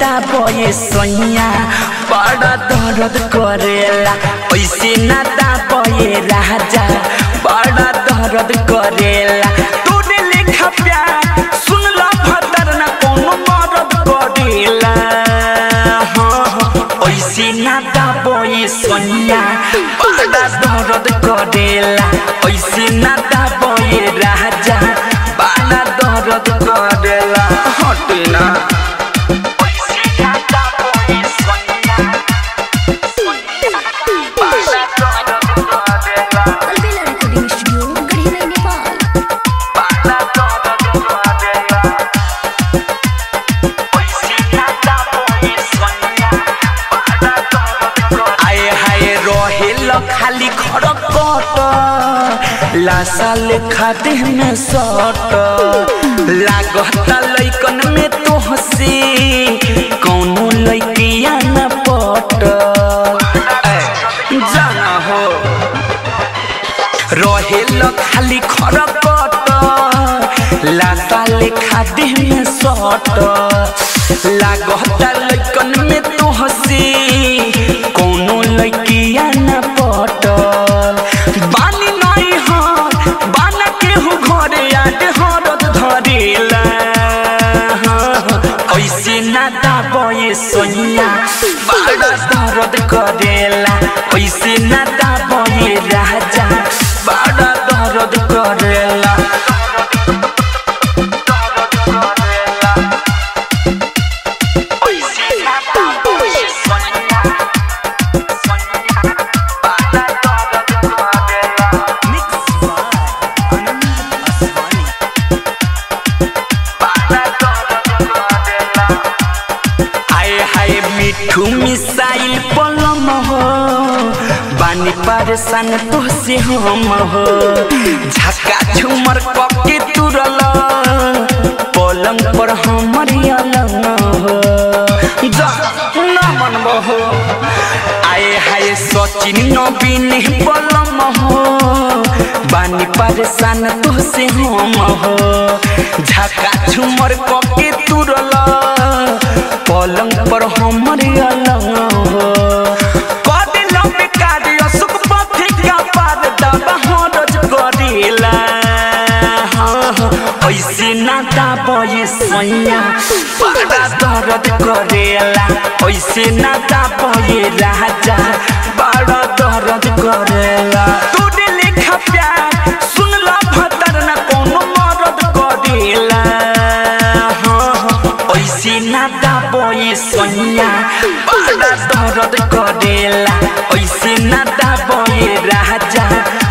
दाबे सैया बड़ा दर्द करेला ऐसे ना दाबे राजा बड़ा दर्द करेला तोरे लेखा प्यार सुन ला भतर ना कोनो मरद करेला हाँ, हाँ, ऐसे ना दाबे सैया बड़ा दर्द करेला ऐसे ना दाबे राजा बड़ा दर्द करेला हटे ना अलबेला रिकॉर्डिंग स्टूडियो गढ़ीलाई नेपाल आए हाय रहेल खाली खड़कट लासाल खाते में सट लागत लैकन में तो हंसी कौनो लैकिया न पट ऐ, जाना हो रहेल खाली खड़कट लासाल खाते में सट लागत लैकन में तो हंसी कौनो लैकिया न पटल बानी नहीं हर बाना केहू घरे आट हरद धरेला ऐसे ना दाबे सोनिया बड़ा दर्द करेला ऐसे ना दाबे राजा बड़ा दर्द करेला आए हाय मिठू मिसाइल पलम हो बानी परेशान तो से हम हो झका झूमर कके तुरल पलंग पर हमर अलग हो जा ना मनबो हो आए हाय सचिन नवीन पलम हो बानी परेशान तो से हम हो झका झूमर कके तुरल पलंग पर हमर अलग हो कदे लंबे कार्य सुख पथि का पार दबा हरज करेला हाँ, हाँ, ऐसे ना दाबे सैया बड़ा दर्द करेला ऐसे ना दाबे राजा बड़ा दर्द करेला तोरे लेखा प्यार सुन ला भतर ना कोनो मरद करेला हाँ, हाँ, ऐसे ना दाबे सैया बड़ा दर्द करेला ऐसे ना दाबे राजा